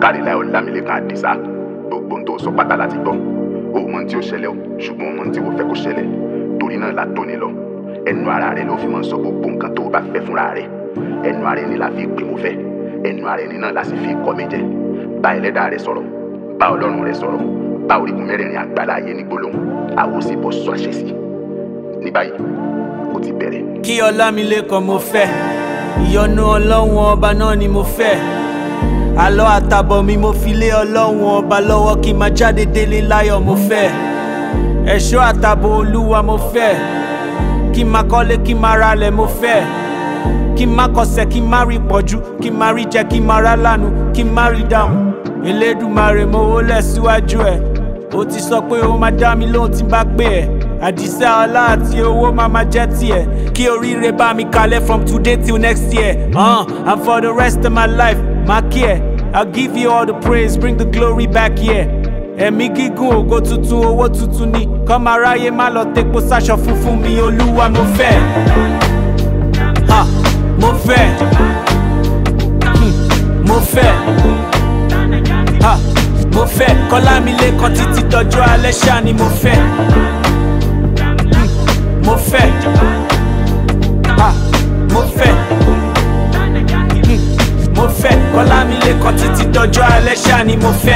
káríláì ọlámilẹ́kan àdìsá gbogbo ohun tó sọ pátá láti gbọ́ o mọ ohun tí ó ṣẹlẹ̀ o ṣùgbọ́n o mọ ohun tí o fẹ́ kó ṣẹlẹ̀ torí náà la tóni lọ ẹnu ara rẹ ló fi máa ń sọ gbogbo nǹkan tó o bá fẹ́ fúnra rẹ ẹnu ara ẹni la fi pè mo fẹ́ ẹnu ara ẹni náà la sì fi kọ́ mi jẹ bá ẹlẹ́dàá rẹ sọ̀rọ̀ bá ọlọ́run rẹ sọ̀rọ̀ bá orígun mẹ́rẹ̀ẹ̀rin àgbàlá ayé ní gbólóhùn àwo sì bọ́ sọ àṣẹ sí ní báyìí ó ti bẹ̀rẹ̀. kí ọlámilékan mo fẹ́ ìyọ́nú ọlọ́run ọba náà ni mo fẹ́ àlọ́ àtàbọ̀ mi mo fi lé ọlọ́run ọba lọ́wọ́ kí n máa jáde délé láyọ̀ mo fẹ́ ẹ̀ṣọ́ àtàbọ̀ olúwa mo fẹ́ kí n máa kọ́lé kí n máa ralẹ̀ mo fẹ́ kí n má kọsẹ̀ kí n má rí pọ̀jù kí n má rí jẹ kí n má rá lànà kí n má rí dáhùn elédùmarè mo wọlé síwájú ẹ̀ ó ti sọ pé ó máa dá mi lóhùn tí n bá pè ẹ́ àdìsẹ́ ọlá àti owó máa máa jẹ́ tiẹ̀ kí oríire bá mi kalẹ̀ from today till next year uh, and for the rest of my life má kí ẹ̀ I'll give you all the praise bring the glory back here ẹ̀mí gígùn ògo tuntun owó tuntun ni kọ́mọ aráyé má lọ tepo sáṣọ funfun mi olúwa mo fẹ́ ha mo fẹ́ hmm, mo fẹ́ ha mo fẹ́ kọ́lámilékan títí dọjọ́ alẹ́ ṣáà ni mo fẹ́ hmm, mo fẹ́ ha mo fẹ́ hmm, mo fẹ́ kọ́lámilékan títí dọjọ́ alẹ́ ṣáà ni mo fẹ́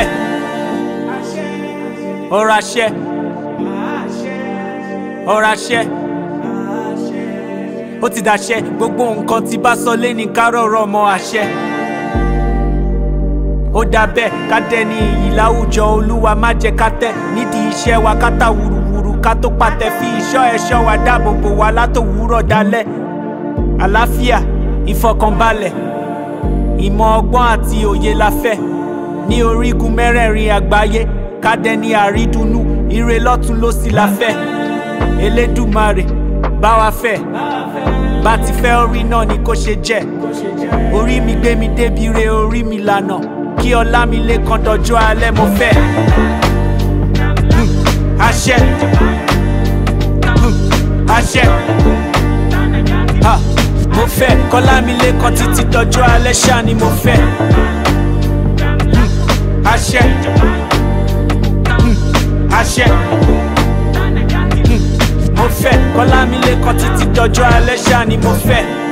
ọ̀rọ̀ àṣẹ ọ̀rọ̀ àṣẹ ó ti dàṣẹ gbogbo nǹkan tí bá sọ lé ní kárọ̀rọ̀ ọmọ àṣẹ ó dà bẹ́ẹ̀ ká dẹni iyì láwùjọ olúwa má jẹ́ ká tẹ̀ nídìí iṣẹ́ wa ká tà wùrùwùrù ká tó pàtẹ fi ìṣọ́ ẹ̀ṣọ́ wa dáàbò bò wá látòwúrọ̀ dalẹ́ àlàáfíà ìfọkànbalẹ̀ ìmọ̀ ọgbọ́n àti òye la fẹ́ ní orígun mẹ́rẹ̀ẹ̀rin àgbáyé ká dẹni àrídùnnú ire lọ́tún lósì la fẹ́ elédùmarè bá wa fẹ́ bá ti fẹ́ orí náà ni kó ṣe jẹ́ orí mi gbé mi débi re orí mi lànà kí ọlá mi lè kan dọjọ́ alẹ́ mo fẹ́ Hmm, àṣẹ Hmm, àṣẹ Ha, mo fẹ́ kọ́lá mi lè kan títí dọjọ́ alẹ́ ṣáà ni mo fẹ́ Hmm, àṣẹ Hmm, àṣẹ Hmm, mo fẹ́ kọ́lá mi lè kan títí dọjọ́ alẹ́ ṣáà ni mo fẹ́.